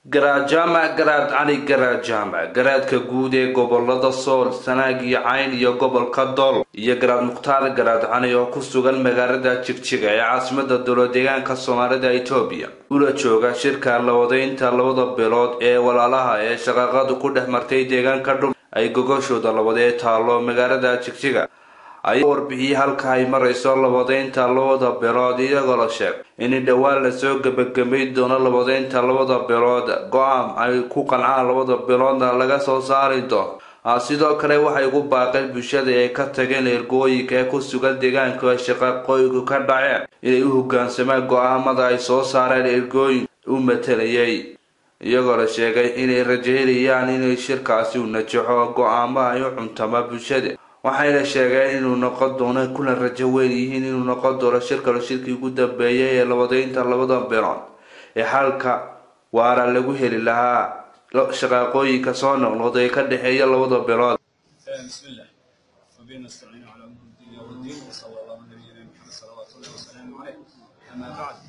garaadjaamac garaad cali garaadjaamac garaadka guud ee gobolada sool sanaag iyo cayn iyo gobolka dool iyo garaad mukhtaar garaad cali oo ku sugan magaalada jigjiga ee caasimada dowladeegaanka soomaalida itoobiya ula jooga shirka labadaynta labada bilood ee walaalaha ee shaqaaqadu ku dhex martay deegaanka dhul ay gogashooda labadee taalo magaalada jigjiga ayaa warbixiyey halka ay marayso labadaynta labada bilood iyagoo la sheeg in dhowaan lasoo gebagabay doono labadaynta labada bilood go-aan ay ku qancaan labada biloodna laga soo saari doono sidoo kale waxay ugu baaqeen bulshada ay ka tageen ergooyinka ee ku sugan deegaanka shaqaqooyinku ka dhaceen inay u hogaansamaan go-aamada ay soo saareen ergooyin u matalayay iyagoo la sheegay inay rajaynayaan inay shirkaasi u najaxo go-aamaha ay u cuntama bulshada waxayna sheegeen inuu noqon doono kuna rajo weyn yihiin inuu noqon doono shirkalo shirkii ugu dambeeyay ee labadaynta labada bilood ee xalka waara lagu heli lahaa shaqaaqooyinka soo noqnoqda ee ka dhexeeya labada bilood bismillah wabihi nastaciinu calaa umuri dunya wddiin wsala allahu nabiyina maxamed salawaatu ullahi wasalaamu caleyh amaa bacd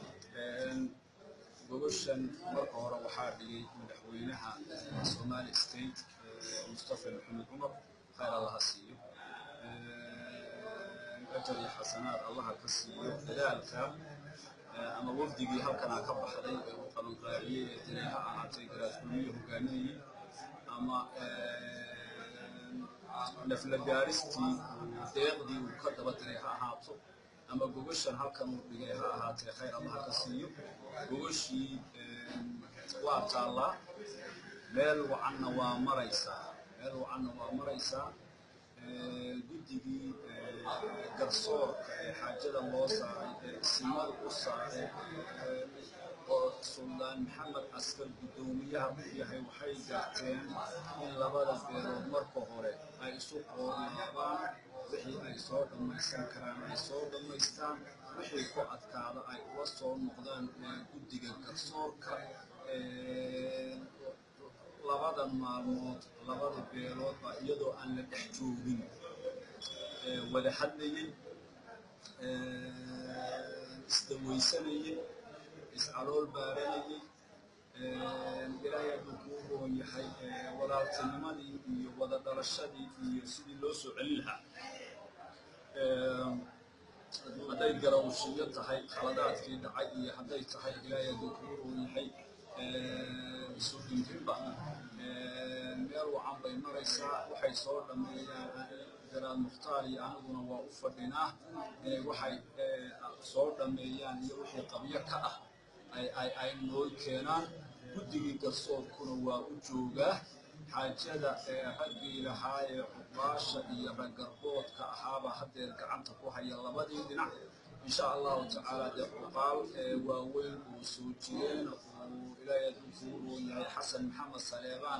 gogoshan marka hore waxaa dhigay madaxweynaha somali state mustafa maxamed cumar khayr allaha siiyo ajar iyo xasanaad allaha ka siiyo dadaalka ama wafdigii halkanaa ka baxday ee uu qabanqaaciyey ee tani ha ahaatay garaadgurmiyo hogaaminayay ama nafla gaaristii deeqdii uu ka daba diray ha ahaato ama gogoshan halkan uu dhigay ha ahaatee khayr allaha ka siiyo gogoshii waa taallaa meel wacanna waa maraysaa meel wacanna waa maraysaa guddigii garsoorka ee xaajada loo saaray ee isimada u saaray oo suldaan maxamed askar guddoomiyaha u yahay waxay garteen in labada beelood marka hore ay isu qoorlaabaan wixii ay soo dhammaysan karaan ay soo dhammaystaan wixii ku adkaada ay ula soo noqdaan guddiga garsoorka labada maalmood labada beelood baa iyadoo aan la dhex joogin wada hadlayay isdawaysanayay iscalool baaranayay ilaahay hadduu kuu roon yahay walaaltinimadii iyo wada dhalashadii iyo sidii loo soo celin lahaa hadday garawshiyo tahay khaladaadkii dhacay iyo hadday tahay ilaahay hadduu kuu roon yahay isu dhintrinba meel wacan bay maraysaa waxay soo dhammeeyaan garaad mukhtaar iyo aniguna waa u fadhinaa waxay soo dhammeeyaan iyo wixii qabyo ka ah ay noo keenaan guddigii garsoorkuna waa u joogaa xaajada raggii lahaa ee cubaasha iyo raggarboodka ahaaba haddeer gacanta ku haya labadii dhinac insha allahu tacaala dee cuqaal waaweyn oo soo jireen uu ilaahay hadduu kuu roon yahay xasan maxamed saleebaan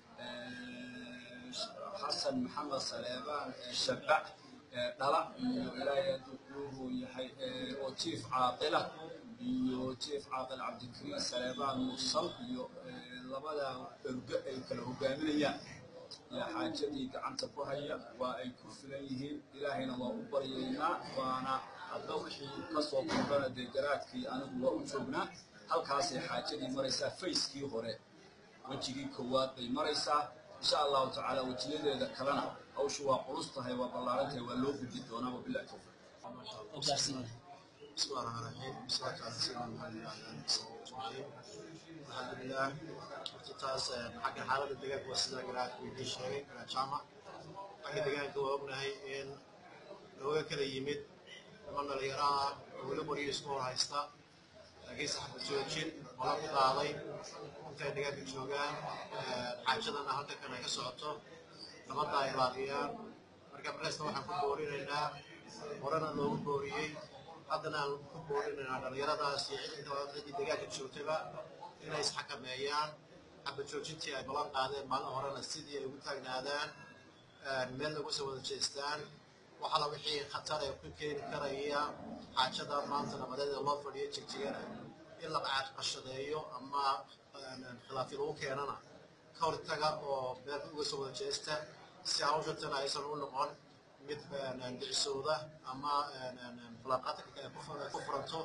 xasan maxamed saleebaan shabac dhala iyo ilaahay hadduu kuu roon yahay oo jiif caaqila iyo jiif caaqil cabdikariim saleebaan mursal iyo labada ergo ay kala hogaaminayaan yaa xaajadii gacanta ku haya waa ay ku filan yihiin ilaahayna waa u baryaynaa waana hadda wixii ka soo kordhana dee garaadkii anigu waa u joognaa halkaasay xaajadii maraysaa fayskii hore wejigii koowaad bay maraysaa insha allahu tacaala wejiyadeeda kalena hawshu waa culus tahay waa ballaaran tahay waa loo gudbi doonaa wabilahi tawfiiq بسم الله الرحمن الرحيم والصلاة على سيدنا محمد وعلى آله وصحبه أجمعين الحمد لله hortaas xagga xaaladda deegaanka waa sida garaadka idiin sheegay garaad jaamac xagga deegaanka waa ognahay in looga kala yimid niman dhalinyaro ah oo weli qoryo isku hor haysta laakiin saxba joojin ola ku qaaday intay deegaanka joogaan xaajadana halka kan ay ka socoto nabadda ay raadiyaan marka markasta waxaan ku boorinaynaa horena loogu booriyey haddana aan ku boorinaynaa dhalinyaradaas iyo cidinta ciddii deegaanka joogtaba inay isxakameeyaan xaba joojintii ay ballan qaadeen maalin horena sidii ay ugu taagnaadaan meel lagu soo wada jeestaan waxala wixii khatar ee ku keeni karaya xaajada maanta nabadeeda loo fadhiyo jigjigana in la qashadeeyo ama khilaafyo lagu keenana ka hortaga oo meel uga soo wada jeesta si hawshatan aysan u noqon mid dhicisooda ama falaaqaadka ku furanto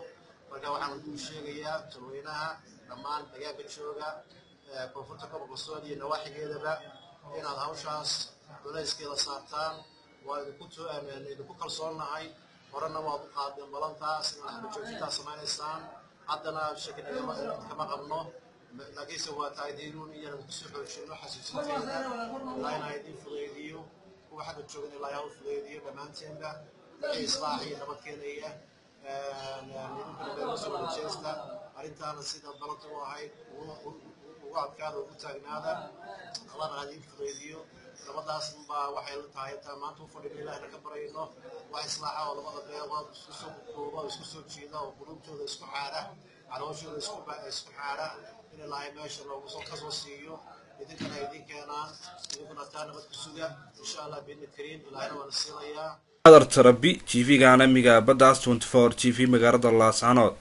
marka waxaan u sheegayaa tolweynaha dhammaan deegaanka jooga koonfurta gobolka sool iyo nawaaxigeedaba inaad hawshaas culayskeeda saartaan waa idinku idinku kalsoonnahay horena waad u qaadeen balantaas inaad xabajoojintaa samaynaysaan haddana shaki kama qabno laakiinse waa taaydiinuun iyana kusoo xoojino xasuusinteeda ilaa inaa idin fudaydiyo kuwa xagga joogan ilaa yaa u fudaydiyo dhammaanteenba wixii islaax iyo nabad keenaya idinkana beerusoo wadajeesta arrintaana sida balanta u ahayd ugu adkaada ugu taagnaada allana ha idin fudaydiyo nabadaas baa waxay la tahay intaan maanta u fadhino ilaahna ka barayno wax islaaxa oo labada beelood isku soo kooba oo isku soo jiida oo qulubtooda isku xaadha calooshooda isku isku xaadha in ilaahay meesha loogu soo kasoo siiyo idinkana idin keenaan idinkuna taa nabad ku suga insha allah biidni kariim ilaahayna waana siinayaa adar tarabi t v-ga caalamiga baddaas twenty four t v magaalada laascanood